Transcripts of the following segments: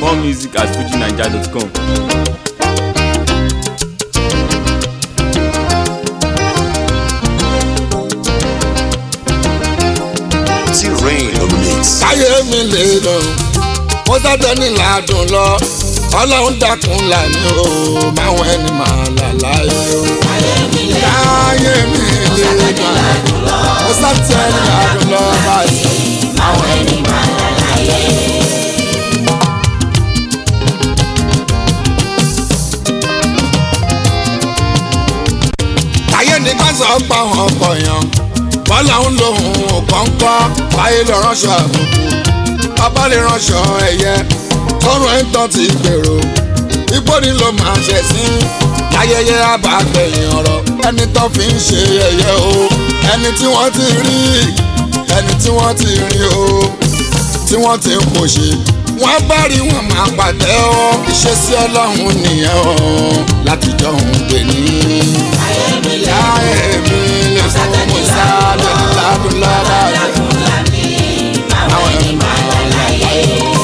More music at fujinaija.com. T-Rain on the mix. káyé mi lè lọ mo sábẹ́ ní làádùn lọ ọlọ́run dákun là ní o máwọn ẹni máa là láyé o. káyé mi lè lọ mo sábẹ́ ní làádùn lọ báyìí máwọn ẹni máa là láyé. káyé ní ká sọ pa wọn pọ̀ yan bọ́lá ń lo ohun kọ́ńkọ́ báyé lọ ránṣọ àbùkù bàbá lè ránṣọ ẹ̀yẹ tọrọ ẹ̀ ń tán ti gbèrò ipò ní ló máa ṣẹ̀ sí ayẹyẹ àbàgbẹ̀yìn ọ̀rọ̀ ẹni tó fi ń ṣe ẹ̀yẹ o ẹni tí wọ́n ti rí ẹni tí wọ́n ti rí o tí wọ́n ti ń kò ṣe wọ́n bá rí wọn máa pàtẹ́ ọ́ ìṣesí ọlọ́run nìyẹn o láti jọ òun gbè ní. ayé mi lè fún mi sáré ládùn lọ́dà àwọn ẹni máa wà láyé.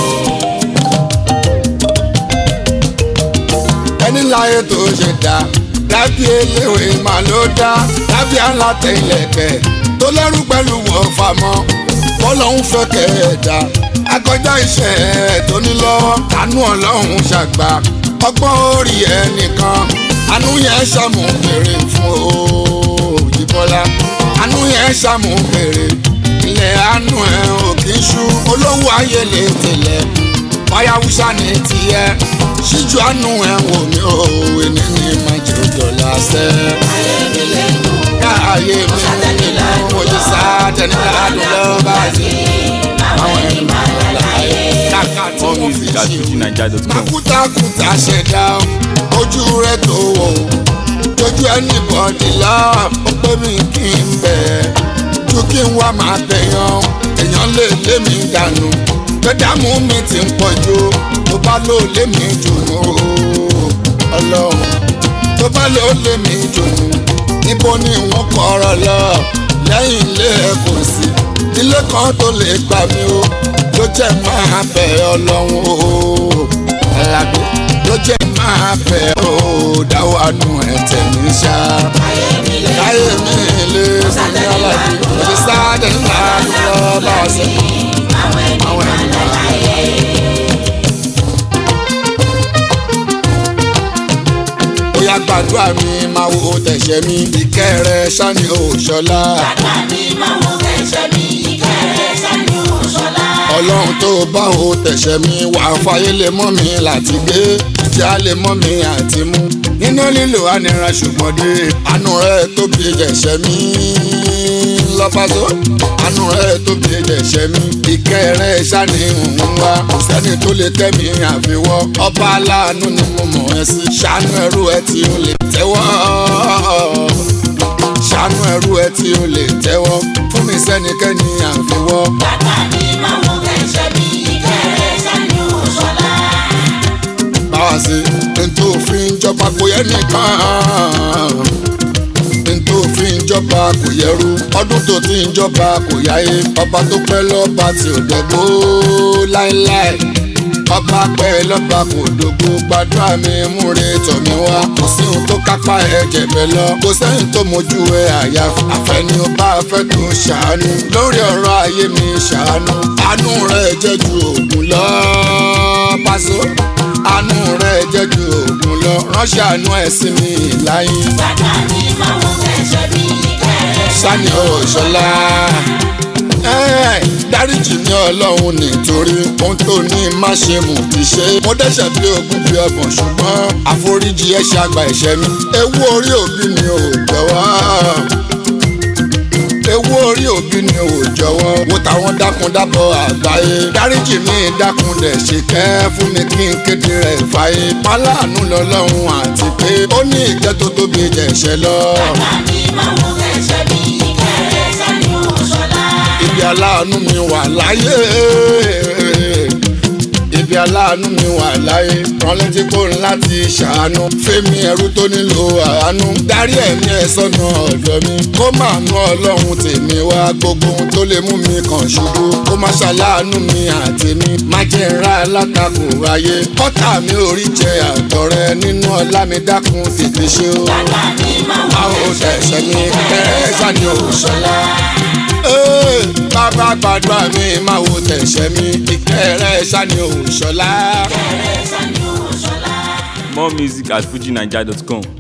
ẹni láyé tó ṣe dá dábì eléwé máa ló dá dábì aláta ilẹ̀kẹ̀ tó lẹ́rù pẹ̀lú wọ́n famọ́ bọ́lọ́hún fẹ́ kẹ̀ẹ́dá akọjá iṣẹ́ ẹ̀ tó ní lọ́wọ́ àánú ọlọ́run ṣàgbà ọgbọ́n orí ẹnìkan àánú yẹn ṣàmù bèrè fún òyìnbọ́lá àánú yẹn ṣàmù bèrè ilẹ̀ àánú ẹ̀ ò kì í ṣú olówó ayé lè tẹ̀lẹ̀ fàyàwùsà ní tiẹ̀ ṣíjú àánú ẹ̀ wò mí o èmi ní májèlé dọ̀là sẹ́. ayé mi lẹ́nu ayé mi lẹ́nu mo ti sá tẹ̀lé ládùn lọ́ba sí àwọn ẹni máa ń láyé. kàkà tí More wọ́n fi music at ṣe fujinaija.com. makutakuta ṣẹ̀dá ojú rẹ̀ tó wò tójú ẹni bọ̀dì lọ ó pé mi kí n bẹ̀ ju kí n wá máa tẹ̀yàn èèyàn lè lé mi dànù gbẹdàmú mi ti ń pọ̀ jù tó bá lò lé mi dùnú ọlọ́run tó bá lò lé mi dùnú níbo ni wọ́n kọ́ ọ̀rọ̀ lọ lẹ́yìn ilé ẹ̀ kò sí ilé kan tó lè gbà mí o ló jẹ́ máa bẹ̀ ọlọ́run o alábẹ́ ló jẹ́ máa bẹ̀ o dáwọ́ àánú ẹ̀ tẹ̀mí ṣá. káyé mi lè fún mi alábẹ́ mo ti sáré ńlá lọ bá a ṣe. àwọn ẹni máa láyé. bóyá gbàdúrà mi máa wo tẹ̀sẹ̀ mi ìkẹ́ rẹ ṣáni òṣọlá. ọlọ́run tó bá wo tẹ̀sẹ̀ mi wà fàyè lè mọ́ mi láti gbé tí a lè mọ́ mi àti mú. nínú lílo anira ṣùgbọ́n dé àánú rẹ tóbi jẹ̀ṣẹ̀ mi lọ́pàṣọ. àánú rẹ tóbi jẹ̀ṣẹ̀ mi ìkẹ́ rẹ ṣáni òun wá kò sẹ́ni tó lè tẹ́ mi àfiwọ́ ọba aláàánú ni mo mọ̀ ẹ́ sí ṣàánú ẹrú ẹ tí ó lè tẹ́wọ́ ṣàánú ẹrú ẹ tí ó lè tẹ́wọ́ fún mi sẹ́nikẹ́ni àfiwọ́. báwa sí ntò fi ń jọba kò yẹ nìkan ntò fi ń jọba kò yẹrú ọdún tó ti ń jọba kò yáyé ọba tó pẹ́ lọ́ba tí ò dẹ́gbó láéláé ọba pẹ́ lọ́ba kò dògbò gbàdúrà mi múre tọ̀ mí wá kò sí ohun tó kápá ẹ̀jẹ̀ bẹ́ẹ̀ lọ kò sẹ́yìn tó mojú ẹ àyà àfẹ́ni ó bá fẹ́ tó ṣàánú lórí ọ̀rọ̀ ayé mi ṣàánú àánú rẹ̀ jẹ́ ju òògùn lọ pàṣẹ àánú rẹ̀ jẹ́ ju òògùn lọ ránṣẹ́ àánú ẹ̀ sí mi láyé sani ọ̀ṣọ́lá dáríjì ní ọlọ́run nítorí ohun tó ní má ṣe mú ti ṣe mo dẹ́ṣẹ̀ bí ogún bí ọgbọ̀n ṣùgbọ́n àforíjì ẹ̀ ṣe àgbà ẹ̀ṣẹ̀ mi ewu orí òbí mi ò jọ̀wọ́ ewu orí òbí ni ò jọ̀wọ́ wo táwọn dákundábọ̀ àgbáyé dáríjì mi dákun dẹ̀ ṣe kẹ́ fún mi kí n kéde rẹ̀ fàyè pálánù lọ́lọ́run àti pé ó ní ìjẹ́ tó tóbi jẹ̀ṣẹ̀ lọ. ibi aláàánú mi wà láyé ibi bí aláàánú mi wà láyé rán létí kó ń láti ṣàánú fẹ́mi ẹrú tó nílò àánú darí ẹ̀mí ẹ̀ sọ́nà ọ̀dọ̀ mi kó máa nú ọlọ́run tèmi wá gbogbo ohun tó lè mú mi kàn ṣubú kó má ṣàláàánú mi àtèmi má jẹ́ ńlá alátakò ayé kọ́tà mi ò rí jẹ àtọ̀rẹ́ nínú ọlá mi dákun tètè ṣe o. báwo ṣẹ̀ṣẹ̀ mi kẹ́rẹ́ sani òṣèlá. bàbá gbàdúrà mi máa wo tẹ̀sẹ̀ mi ìkẹ́rẹ́ sani òṣèlá. More music at fujinaija.com.